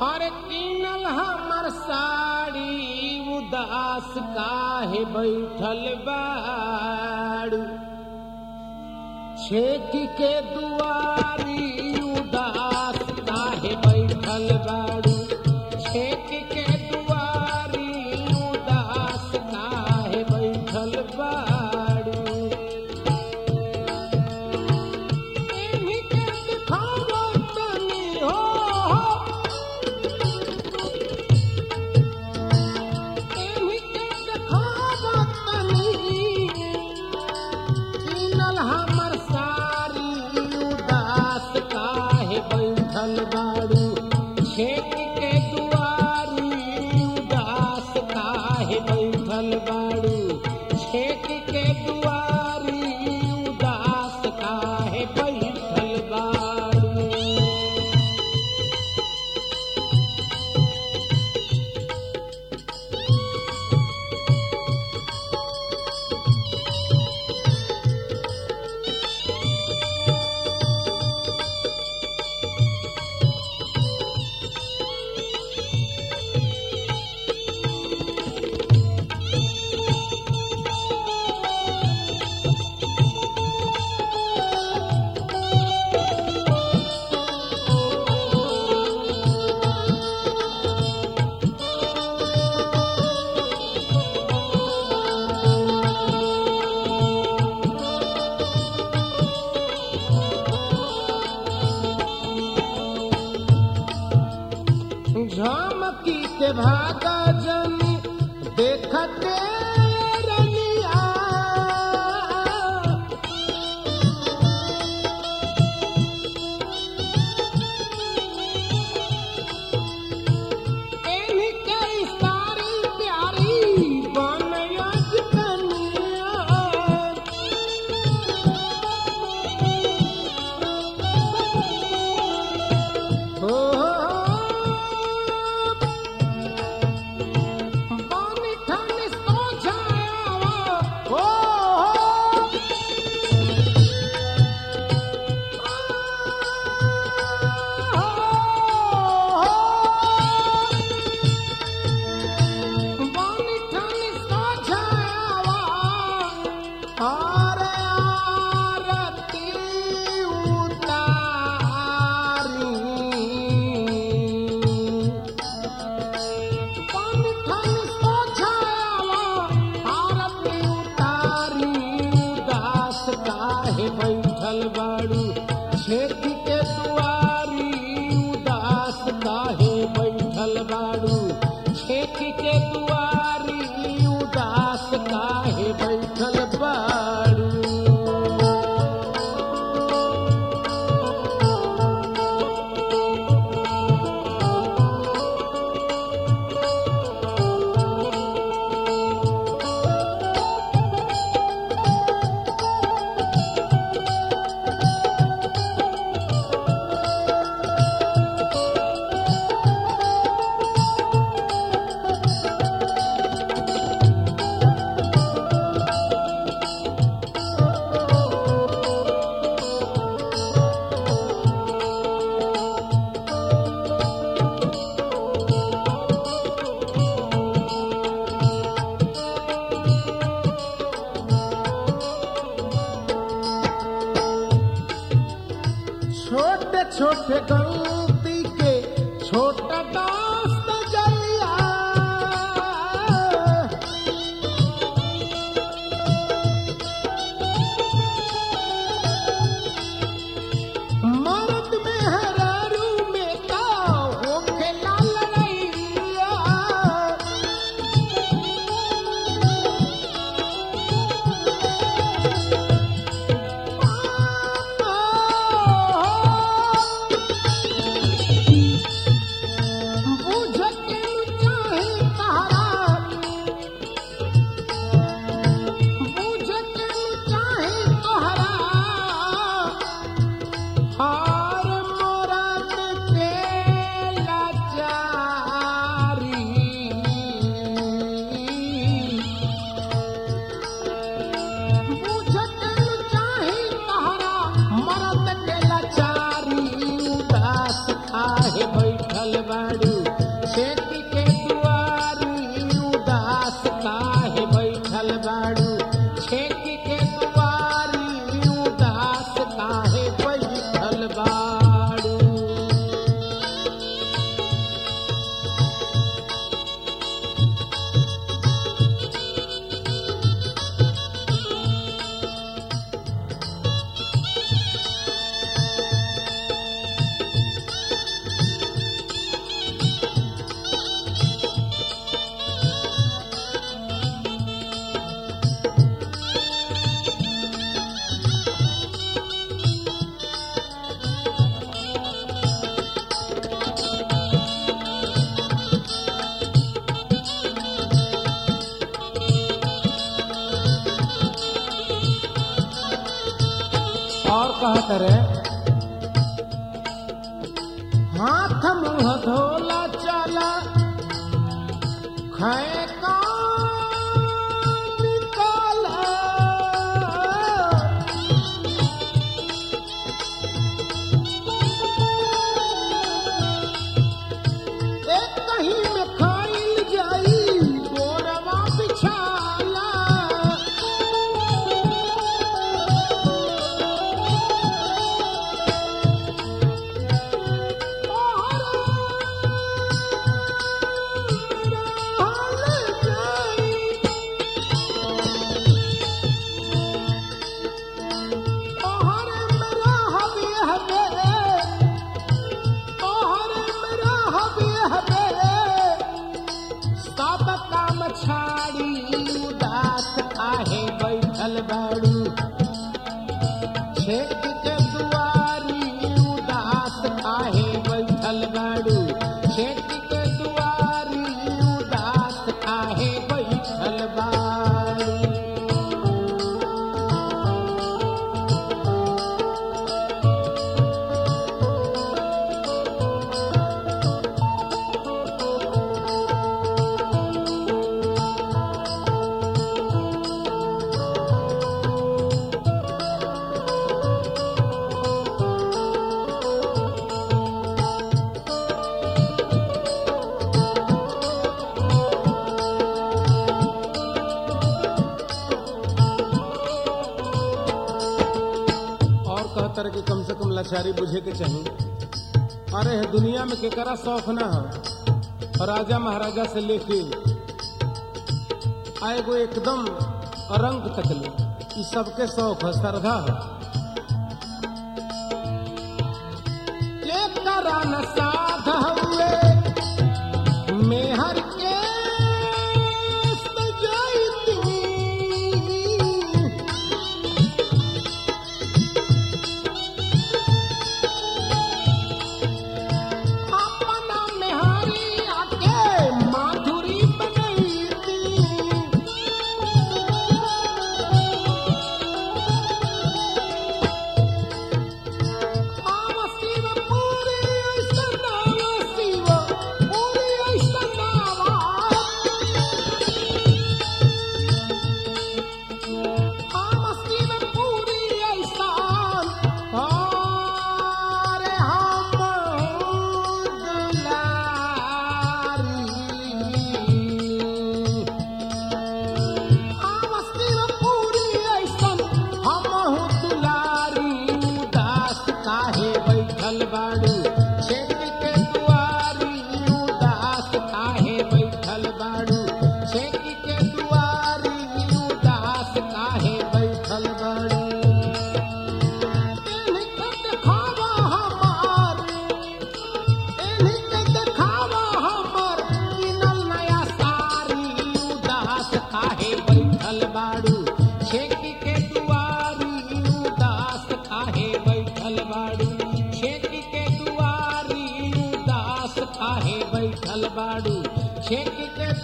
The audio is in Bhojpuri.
हर कीनल हमर साड़ी उदास काहे बैठल बाड़ू छेक के दुआरी उदास काहे बैठल बाड़ू छेक के दुआरी उदास काहे बैठल बाड़ू एही के दिखावो तनी हो एही के दिखावो तनी कीनल हमर सारी उदास काहे बैठल बाड़ू छेक के दुआरी उदास काहे बैठल बाड़ू छेक के दुआरी उदास काहे बैठल बाड़ू झमकी के भागा जन देखते रनिया एही के सारी प्यारी बनयज कनिया हो बानी ठानी सोच खेती के दुआरी उदास काहे बैठल बाड़ू खेती के दुआरी उदास काहे बैठल बाड़ू और कहत रे हाथ मुंह धोला चला खाए का निकाला एक कहीं में खाइल जाई गोरवा बिछाला छाड़ी उदास आहे बैठल बाड़ू छेक के दुआरी उदास काहे बैठल बाड़ू छेक के दुआरी उदास काहे बैठल बाड़ू और कहतर कि कम से कम लाचारी बुझे के चाहिए अरे है दुनिया में केकरा शौक ना हो राजा महाराजा से लेके आएगो एकदम रंग तकले ई सबके शौक है श्रद्धा है एकरा न साध हुए मेहर के सजाइती अपना मेहरी आके माधुरी बनैती आव शिव पूरी ऐसन नावा शिव पूरी ऐसन नावा आव शिव पूरी ऐसन अरे हम दुलारी आमस्तीव पूरी ऐसन हमहु दुलारी उदास काहे बैठल बाड़ू छेक के दुआरी उदास काहे बैठल बाड़ू छेक के दुआरी उदास काहे बैठल बाड़ू एनहि के देखावा हमार एनहि के देखावा हमर किनल नया सारी उदास काहे बैठल बाड़ू छेकी के दुआरी उदास काहे बैठल बाड़ू छेकी के दुआरी उदास काहे बैठल बाड़ू छेकी के